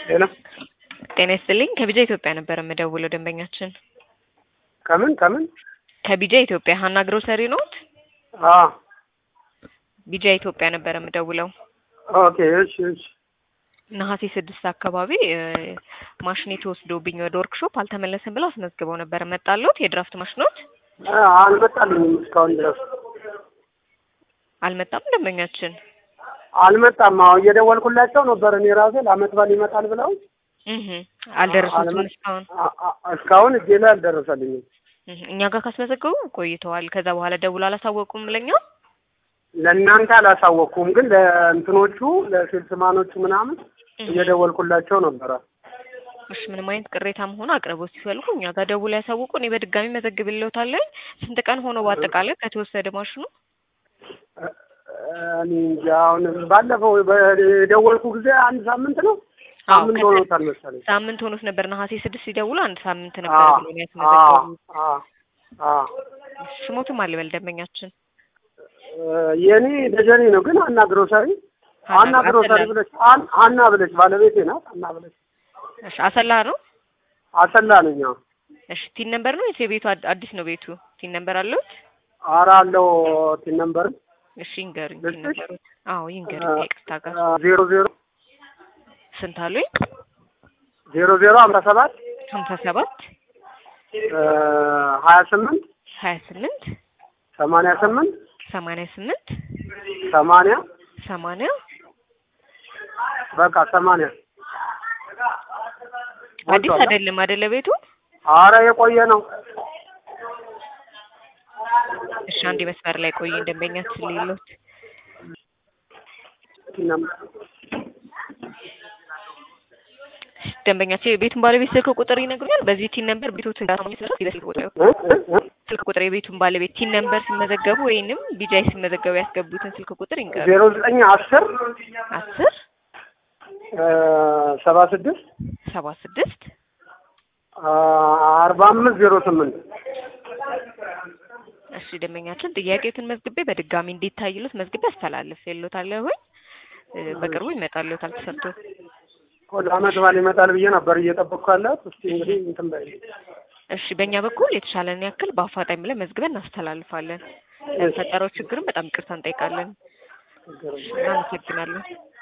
ሄሎ ጤና ይስጥልኝ ከቢጃ ኢትዮጵያ ነበር የምደውለው ደንበኛችን ከምን ከምን? ከቢጃ ኢትዮጵያ ሀና ግሮሰሪ ኖት? አዎ ቢጃ ኢትዮጵያ ነበር የምደውለው ኦኬ እሺ እሺ ነሐሴ ስድስት አካባቢ እ ማሽኔ ተወስዶብኝ ወደ ወርክሾፕ አልተመለሰም ብለው አስመዝግበው ነበር። መጣሎት የድራፍት ማሽኖት አ- አልመጣልኝም እስካሁን ድረስ አልመጣም። ደንበኛችን አልመጣም። አዎ እየደወልኩላቸው ነበር እኔ ራሴ ለአመት በዓል ይመጣል ብለው እህ አልደረሱትም አልመ- እስካሁን አ- አ- እስካሁን እጄ ላይ አልደረሰልኝም። እህ እኛ ጋር ካስመዘገቡ ቆይተዋል። ከዛ በኋላ ደውሎ አላሳወቁም ለኛ። ለእናንተ አላሳወቅኩም፣ ግን ለእንትኖቹ ለሴልስማኖቹ ምናምን እህ እየደወልኩላቸው ነበረ። እሺ ምንም አይነት ቅሬታም ሆነ አቅርቦት ሲፈልጉ እኛ ጋር ደውሎ ያሳውቁ። እኔ በድጋሚ መዘግብልዎታለሁ። ስንት ቀን ሆኖ በአጠቃላይ ከተወሰደ ማሽኑ? እ- እኔ እንጃ አሁን ባለፈው በደወልኩ ጊዜ አንድ ሳምንት ነው አዎ ሳምንት ከተ- ሆኖታል መሰለኝ። ሳምንት ሆኖት ነበር። ነሐሴ ስድስት ሲደውሉ አንድ ሳምንት ነበር አዎ ብሎ ነው አዎ ያስመዘገቡት። አዎ አዎ ስሞትም አልበል ደንበኛችን የኔ ደጀኔ ነው ግን አና ግሮሰሪ አና ሀና ግሮሰሪ አሰላ ብለሽ አን- አና ብለሽ ባለቤቴ ናት። አና ብለሽ እሺ አሰላ ነው። አሰላ ነኝ። አዎ እሺ ቲን ነምበር ነው ወይስ የቤቱ አድ- አዲስ ነው ቤቱ? ቲን ነምበር አለዎት? ኧረ አለው ቲን ነምበር እሺ ይንገሩኝ። ቲን ልስጥሽ? ነምበሩ? አዎ ይንገሩኝ። ከይቅርታ ጋር ዜሮ ዜሮ ስንት አሉኝ? ዜሮ ዜሮ ሀምሳ ሰባት ሀምሳ ሰባት ሀያ ስምንት ሀያ ስምንት ሰማንያ ስምንት ሰማንያ ስምንት ሰማንያ ሰማንያ በቃ ሰማንያ አዲስ ሞልቷል። አይደለም አይደለ ቤቱ? ኧረ የቆየ ነው። እሺ አንድ መስመር ላይ ቆይ ደንበኛችን ሌሎት ቲን ነምበር ደንበኛችን የቤቱን ባለቤት ስልክ ቁጥር ይነግሩኛል። በዚህ ቲን ነምበር ቤቶት ስልክ ቁጥር እ? እ? እ? ስልክ ቁጥር የቤቱን ባለቤት ቲን ነምበር ሲመዘገቡ ወይንም ቢጃይ ሲመዘገቡ ያስገቡትን ስልክ ቁጥር ይንገሩ። ዜሮ ዘጠኝ አስር አስር ሰባ ስድስት ሰባ ስድስት አርባ አምስት ዜሮ ስምንት እሺ ደንበኛችን ጥያቄዎትን መዝግቤ በድጋሚ እንዲታይሉት መዝግቤ አስተላልፍ የሎታለሁ ሆይ በቅርቡ ይመጣልዎታል ተሰርቶ። ወደ አመት በዓል ይመጣል ብዬ ነበር እየጠበቅኩ ያለሁት። እስቲ እንግዲህ እንትን በይ። እሺ በእኛ በኩል የተሻለን ያክል በአፋጣኝ ብለን መዝግበን እናስተላልፋለን። ለተፈጠረው ችግርም በጣም ይቅርታ እንጠይቃለን። እሺ እናመሰግናለን።